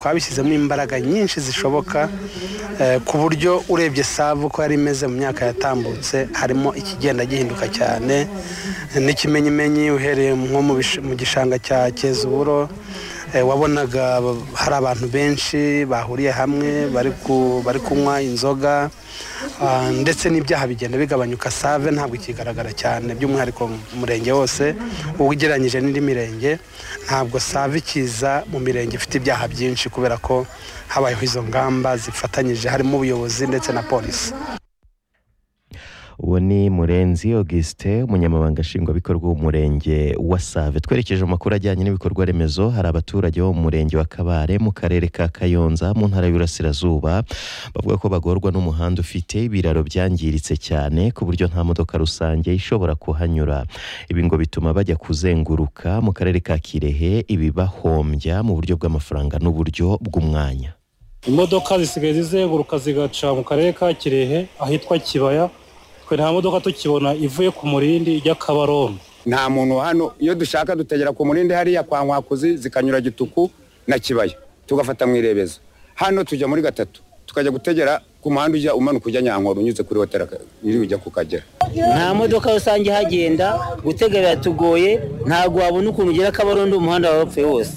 twabishyizemo imbaraga nyinshi zishoboka ku buryo urebye savu uko yari imeze mu myaka yatambutse harimo ikigenda gihinduka cyane n'ikimenyimenyi uhereye nko mu gishanga cya kezuburo wabonaga hari abantu benshi bahuriye hamwe bari kunywa inzoga ndetse n'ibyaha bigenda bigabanyuka save ntabwo ikigaragara cyane by'umwihariko mu murenge wose ugereranyije n'indi mirenge ntabwo save ikiza mu mirenge ifite ibyaha byinshi kubera ko habayeho izo ngamba zifatanyije harimo ubuyobozi ndetse na polisi uwo ni murenzi augustin umunyamabanga nshingwabikorwa w'umurenge wa save twerekeje amakuru ajyanye n'ibikorwa remezo hari abaturage bo mu murenge wa kabare mu karere ka kayonza mu ntara y'uburasirazuba bavuga ko bagorwa n'umuhanda ufite ibiraro byangiritse cyane ku buryo nta modoka rusange ishobora kuhanyura ibi ngo bituma bajya kuzenguruka mu karere ka kirehe ibibahombya mu buryo bw'amafaranga n'uburyo bw'umwanya imodoka zisigaye zizenguruka zigaca mu karere ka kirehe ahitwa kibaya twe nta modoka tukibona ivuye ku murindi ijya kabarondo nta muntu hano iyo dushaka dutegera ku murindi hariya kwa nkwakuzi zikanyura gituku na kibaya tugafata mu irebezo hano tujya muri gatatu tukajya gutegera ku muhanda ujya umanuka ujya nyankoro unyuze kuri hoteli iri ujya ku kagera nta modoka rusange ihagenda gutega biratugoye ntabwo wabona ukuntu ugera kabarondo umuhanda wapfuye wose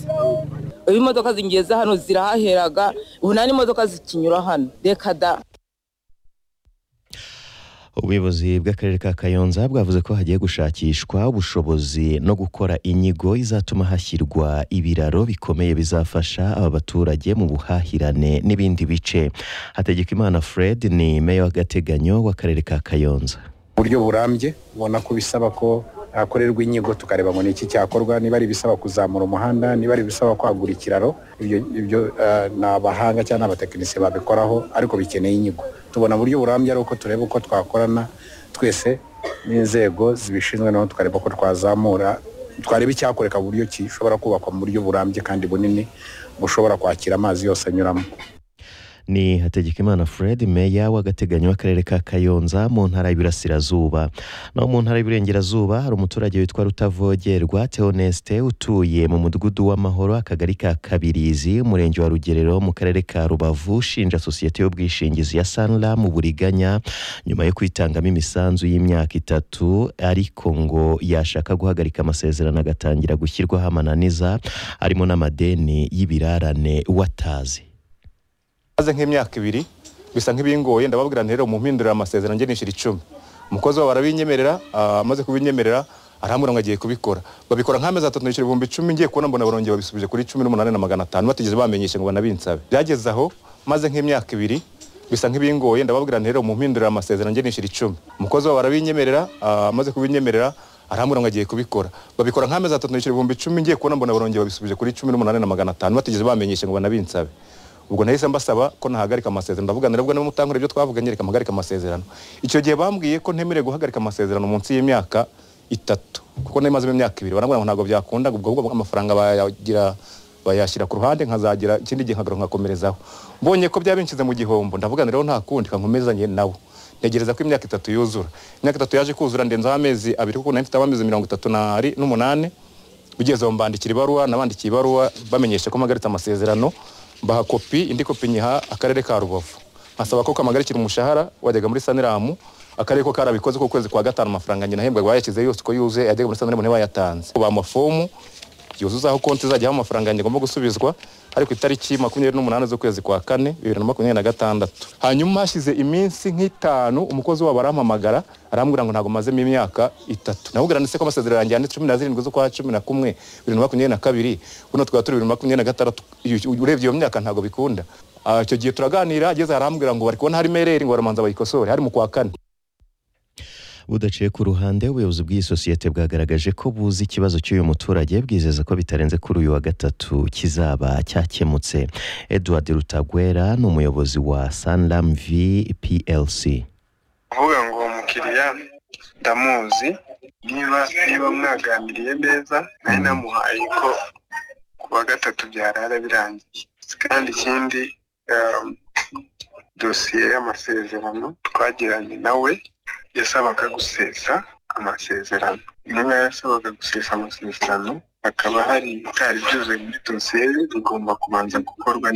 iyo imodoka zingeze hano zirahaheraga ubu nta n'imodoka zikinyura hano reka da ubuyobozi bw'akarere ka kayonza bwavuze ko hagiye gushakishwa ubushobozi no gukora inyigo izatuma hashyirwa ibiraro bikomeye bizafasha aba baturage mu buhahirane n'ibindi bice hategekimana fred ni meya w'agateganyo w'akarere ka kayonza uburyo burambye ubona ko bisaba ko hakorerwa inyigo tukareba ngo ni iki cyakorwa niba ari ibisaba kuzamura umuhanda niba ari ibisaba kwagura ikiraro ibyo ni abahanga cyangwa abatekinisiye babikoraho ariko bikeneye inyigo tubona buryo burambye ari uko tureba uko twakorana twese n'inzego zibishinzwe naho tukareba ko twazamura twareba icyakoreka buryo gishobora kubakwa mu buryo burambye kandi bunini bushobora kwakira amazi yose anyuramo ni hategekimana fred meya w'agateganyo w'akarere ka kayonza mu ntara y'ibirasirazuba naho mu ntara y'uburengerazuba hari umuturage witwa rutavogerwa teoneste utuye mu mudugudu w'amahoro akagari ka kabirizi umurenge wa rugerero mu karere ka rubavu ushinja sosiyete y'ubwishingizi ya sanra mu buriganya nyuma yo kwitangamo imisanzu y'imyaka itatu ariko ngo yashaka guhagarika amasezerano agatangira gushyirwaho amananiza harimo n'amadeni y'ibirarane watazi maze nk'imyaka ibiri bisa nk'ibingoye ndababwira rero mumpindurira amasezerano njye nishyura icumi umukozi wabo arabinyemerera amaze kubinyemerera arambwira ngo agiye kubikora babikora nk'amezi atatu nishyura ibihumbi icumi ngiye kubona mbona barongera babisubije kuri cumi n'umunani na magana atanu batigeze bamenyesha ngo banabinsabe byageze aho maze nk'imyaka ibiri bisa nk'ibingoye ndababwira rero mumpindurira amasezerano njye nishyura icumi umukozi wabo arabinyemerera amaze kubinyemerera arambwira ngo agiye kubikora babikora nk'amezi atatu nishyura ibihumbi icumi ngiye kubona mbona barongera babisubije kuri cumi n'umunani na magana atanu batigeze bamenyesha ngo banabinsabe ubwo nahise mbasaba ko nahagarika amasezerano ndavuga nabwo niba mutankura ibyo twavuganye reka mpagarika amasezerano icyo gihe bambwiye ko ntemerewe guhagarika amasezerano munsi y'imyaka itatu kuko nari mazemo imyaka ibiri barambwira ngo ntabwo byakunda ubwo ahubwo amafaranga bayagira bayashyira ku ruhande nkazagira ikindi gihe nkagaruka nkakomerezaho mbonye ko byaba binshize mu gihombo ndavuga rero nta kundi kankomezanye nawo ntegereza ko imyaka itatu yuzura imyaka itatu yaje kuzura ndenzaho amezi abiri kuko nari mfite amezi mirongo itatu n'umunani ugeze mbandikira ibaruwa nabandikiye ibaruwa bamenyesha ko mpagaritse amasezerano mbaha kopi indi kopi nyiha akarere ka rubavu nkasaba ko kamagarikira umushahara wajyaga muri saniramu akarere ko karabikoze ko kwezi kwa gatanu amafaranga nyina ahembwa bayashyize yose uko yuzuye yajyaga muri saniramu ntibayatanze ubu amafomu yuzuzaho konti izajyaho amafaranga yanjye agomba gusubizwa ari ku itariki makumyabiri n'umunani z'ukwezi kwa kane bibiri na makumyabiri na gatandatu hanyuma hashize iminsi nk'itanu umukozi wabo arampamagara arambwira ngo ntabwo mazemo imyaka itatu namubwira ndetse ko amasezerano yanjye yanditse cumi na zirindwi z'ukwa cumi na kumwe bibiri na makumyabiri na kabiri buno twaba turi bibiri na makumyabiri na gatandatu urebye iyo myaka ntabwo bikunda icyo gihe turaganira ageze arambwira ngo bari kubona harimo ereri ngo baramanza bayikosore hari mu kwa kane budaciye ku ruhande ubuyobozi bw'iyi sosiyete bwagaragaje ko buzi ikibazo cy'uyu muturage bwizeza ko bitarenze kuri uyu wa gatatu kizaba cyakemutse edward rutagwera ni umuyobozi wa sanlam plc kuvuga ngo uwo mukiriya ndamuzi niba niba mwaganiriye neza nari namuhaye ko ku wa gatatu byarara birangiye kandi ikindi dosiye y'amasezerano twagiranye nawe yasabaga gusesa amasezerano intumwa yasabaga gusesa amasezerano hakaba hari ibitari byuzuye muri dosiye bigomba kubanza gukorwa